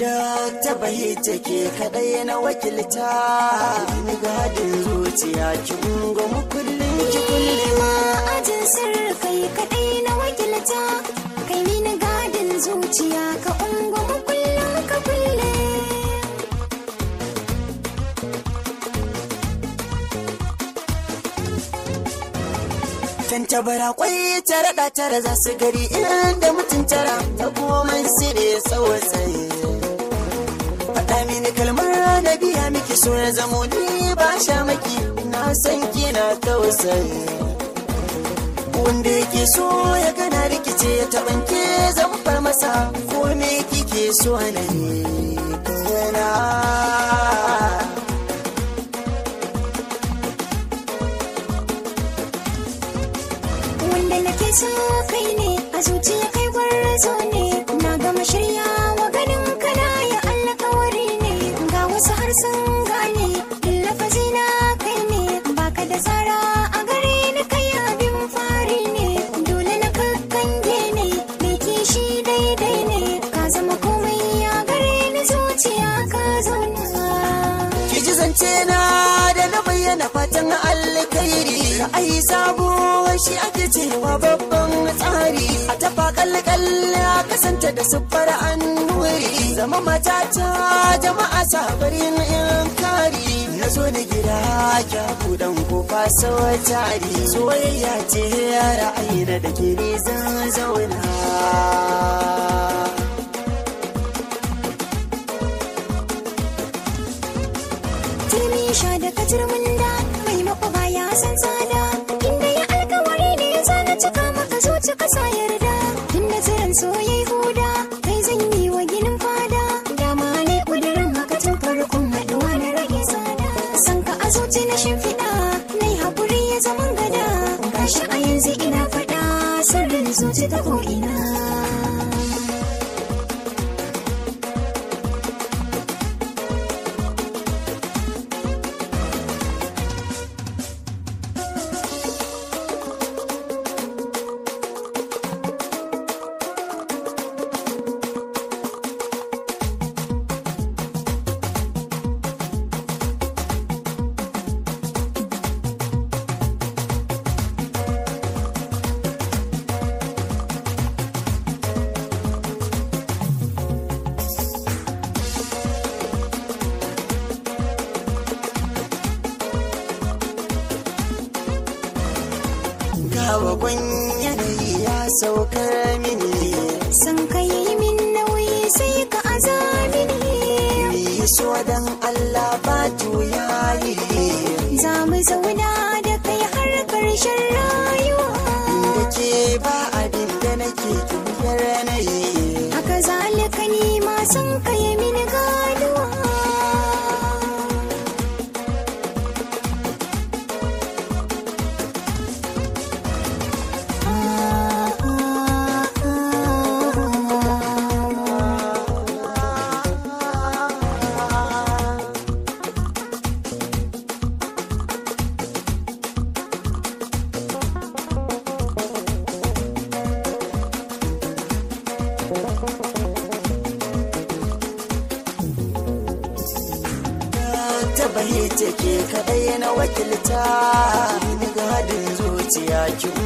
da ta bayi take kadai na wakilta ni gadin zuciya ki ungo mu kullum ki kullum ajin sirri kai kadai na wakilta kai mini gadin zuciya ka ungo mu kullum ka kulle tantabara kwai tara da tara za su gari inda mutum tara ta komai sire tsawatsai faɗa mini kalmar na biya miki so ya zamo ni ba sha maki na san kina tausayi wanda yake so ya gana rikice ya taɓanke zan far masa ko me kike so na yi kana wanda nake so kai ne a zuciya kai gwarzo ne na gama shirya wa ganin kana ya alkawari ne ga wasu har sun gane lafazi na kai ne baka da tsara a gare ni kai abin fari ne dole na kakkange ne mai kishi daidai ne ka zama komai a gare ni zuciya ka zauna ki ji zance na da na bayyana fatan alkhairi ra'ayi sabo shi ake cewa babban tsari a tafa kalle a kasanta da siffar annuri zama matata jama'a sabarin in kari na zo da gida kya budan kofa sau tari soyayya ce ra'ayi na da ke ni zan zauna turmi sha da katurmin da mai makwaba ya san tsada inda ya alkawari ne ya zana cika maka zuci kasa yarda inda tsiran soyai huda kai zan yi wa ginin fada dama ne kudirin haka tun farkon haɗuwa na rage tsada san ka a zuci na shimfiɗa na yi haƙuri ya zaman gada gashi a yanzu ina faɗa sirrin zuci ta ko'ina gawa gwan yanayi ya saukar mini san ka yi min nauyi sai ka azamini yi so dan Allah ba yayi za mu zauna da kai har ƙarshen rayuwa da ke ba abin da nake kiyar yanayi haka zalika ni ma san ka yi min ganuwa ta bayi take kadai na wakilta ni gadin zuciya kin